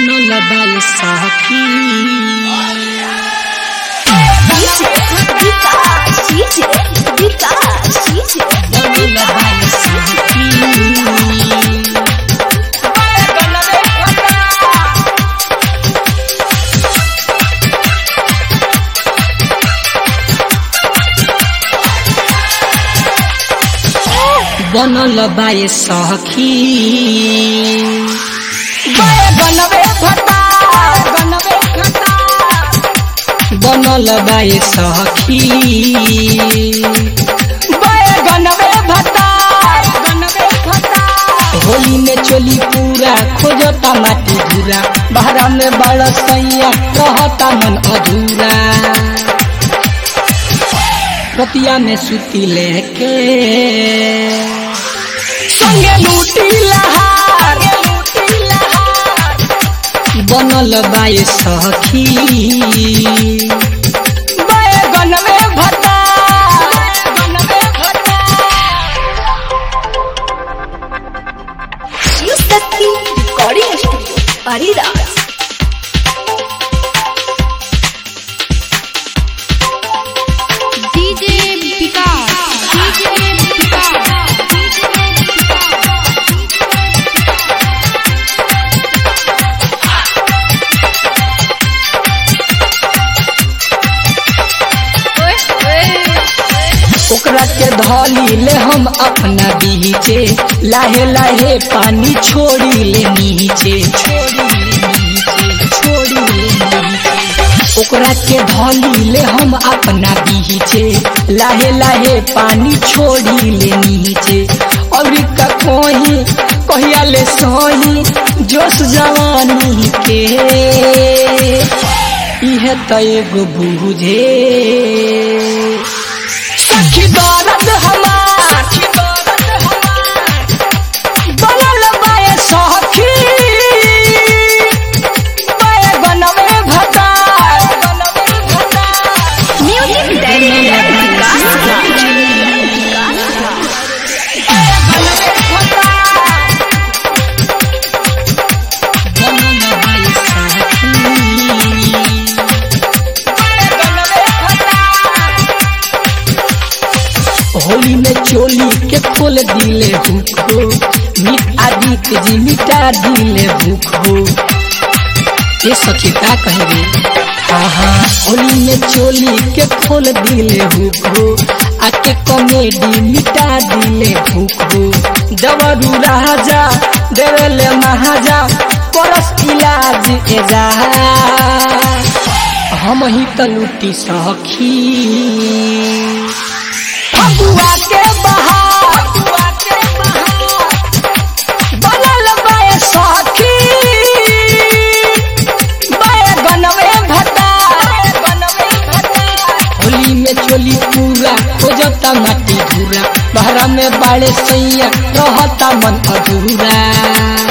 बनल बाल सखी बनल बाल सखी बनल बाय सखी बनल बाय सखी होली में चोली पूरा खोजता माटी धूरा बहरा में बड़ सैया रहता मन अधूरा रतिया में सुती लेके संगे लूटी लहार बनल बाय सखी recording studio Haridas DJ Vikas DJ Vikas ओकरा के धली ले हम अपना बीचे लाहे लाहे पानी छोड़ी ले नीचे छोड़ी ले नीचे छोड़ी ले नीचे ओकरा के धली ले हम अपना बीचे लाहे लाहे पानी छोड़ी ले नीचे और का कोही कहिया ले सोही जोश जवानी के इहे त एगो बुझे सखी दर्द हमार बनल बाय सखी बैगनवे भटा म्यूजिक डायरेक्टर होली में चोली के खोल दिले भूखो मीट आदि के जी मिटा दिले भूखो ये सखी का कहेंगे हाँ हाँ होली में चोली के खोल दिले भूखो आके कॉमेडी मिटा दिले भूखो जबरू राजा देवले महाजा परस इलाज एजा हम ही त लुटी सखी फगुआ के बहार बनल बाय सखी बैगनवे भटा होली में चोली पूरा खोजता माटी धूरा बहरा में बाड़े सैया रहता मन अधूरा